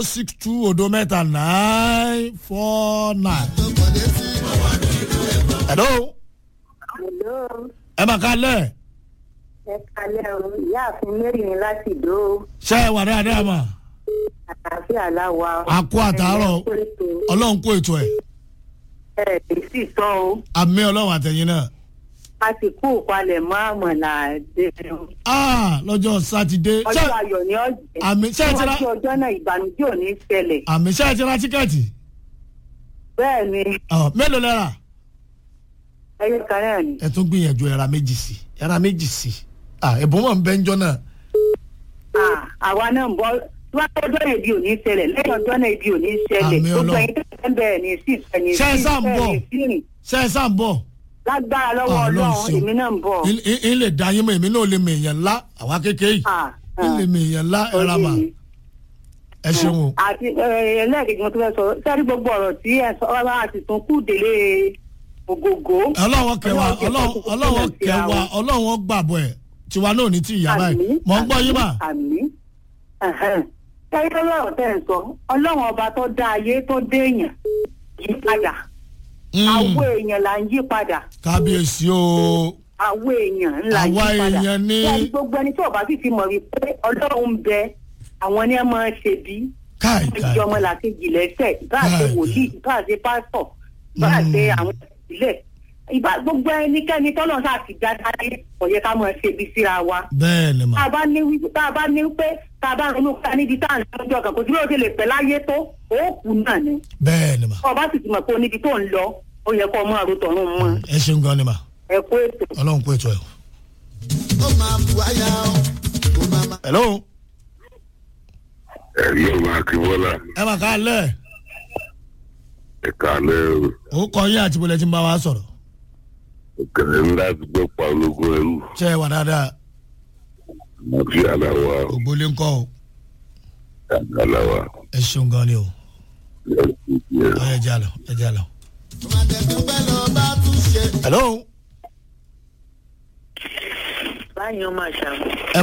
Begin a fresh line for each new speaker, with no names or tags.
zero six two odo mẹ́ta nine four nine. hello
Hello,
ẹ máa ká lẹ̀
ẹ kalẹ́ o, ìyáàfin Mary ni láti ìdó
ṣé ẹ wà dáadáa mà
àlàáfíà láwa.
á kó àtàárọ̀ ọlọ́run kó ètò ẹ̀
Ẹ ẹ̀ sì sọ o,
àmì ọlọ́run àtẹ̀yìn náà.
a ti kú ìpalẹ̀ mọ́ àmọ̀là dẹ̀rẹ̀.
Ah, lọ́jọ́ sátidé ṣé
Ọjọ́ ayọ̀ ni ọ̀jẹ̀.
àmì ṣé ẹ ti ra
Níwájú ọjọ́ náà ìbànújẹ́ ò ní ṣẹlẹ̀.
àmì ṣé ẹ ti ra tíkẹ́ẹ̀tì
Bẹ́ẹ̀ ni,
Ọ̀, mélòó lẹ́ra
ẹyẹ kan náà ni.
ẹ tún gbìyànjú ẹ̀ra méjì sí ẹ̀ra méjì sí Ah, ẹ̀bùn mọ̀ ń bẹ́ ń jọ náà
Ah, Àwa náà ń bọ́ níwájú ọjọ́ náà ibi ò ní ṣẹlẹ̀ lẹ́yìn ọjọ́ náà ibi ò ní ṣẹlẹ̀.
Àmín
Gbogbo
Ọlọ́run.
ẹ̀yin tó ń bẹ̀rẹ̀ ní sí ẹni
Ṣé ẹ sá ń bọ̀?
sí rìn.
ṣé ẹ sá ń bọ̀
Lágbára lọ́wọ́
Ah, Ọlọ́run
Ọlọ́run,
ṣeun.
èmi náà ń bọ̀.
Ń- ń ń lè da yín mọ́ èmi náà lè mọ èèyàn ńlá àwa kékeré yìí
Ah,
ń lè mọ èèyàn ńlá ẹ̀ra mà ẹ ṣeun o
àti ẹlẹ́ẹ̀kejì mo tún fẹ́ sọ sẹ́rí gbogbo ọ̀rọ̀ tí ẹ sọ ọ́ bá ti tún kú délé ògógó.
ọlọ́wọ́ kẹwàá
Ọlọ́run jẹ́
ọlọ́wọ́
kó kó
ọlọ́wọ́
sílẹ̀ síra
kẹwàá
wọn.
ọlọ́wọ́ gbàbọ̀ ẹ̀ tiwa náà ní ti ìyá báyìí mọ̀ ń gbọ́ yín mà
àmì sẹ́rí lọ́rọ̀ tẹ́ ẹ̀ sọ ọlọ́run ọba tó dá ayé tó dé èèyàn yí padà
Mm,
àwọ̀ èèyàn là ń yí padà
kábíyèsí o
àwọ̀ èèyàn ńlá yí
Àwa
padà
èèyàn ní-
sẹ́rí gbogbo ẹni tí ọba sì ti mọ̀ wípé ọlọ́run ń bẹ àwọn ni ẹ máa ń ṣe bí
káì
ìjọ
káì
ọmọlàkejì lẹ́sẹ̀ bá a ṣe
Right.
wòlíì bá a ṣe pásítọ̀ bá a ṣe
Mm.
àwọn ìpìlẹ̀ ìbá gbogbo ẹnikẹ́ni tọ́lọ́ sáà ti dá dáyé kò yẹ ká máa ṣe ibi síra wa.
bẹ́ẹ̀ ni mà
tá a bá ní wí- tá a bá ní pé tá a bá ronú ká níbi tá à ń lọ́jọ́ kan kò sí bí ó ṣe lè pẹ́ láyé tó ó kù náà ni.
bẹ́ẹ̀ ni mà
ọba sì ti mọ̀ pé níbi tó ń lọ ó yẹ kó o máa ro tọ̀run mọ́
ẹ ṣeun gan ni mà
ẹ kó ètò.
ọlọ́run kó ètò ẹ̀.
ó máa bu àyà ó ó máa máa.
hello
ẹ̀rí ọmọ akínbọ́lá
ẹ mà ká lẹ̀
ẹ̀ka alẹ́
ó kọ yín àti bọ́lẹ̀ tí ń bá wa sọ̀rọ̀
òkèrè ńlá ti gbọ́ pa ológun ẹrú
ṣé ẹ wà dáadáa
àti aláwa
ògbólé ńkọ́ o
aláwa
ẹ ṣeun gan ni o ọ ẹ jà lọ ẹ jà lọ.
ọmọdékùn bẹ́ẹ̀ lọ bá tún ṣe.
hello
báyìí ó máa ṣàmù.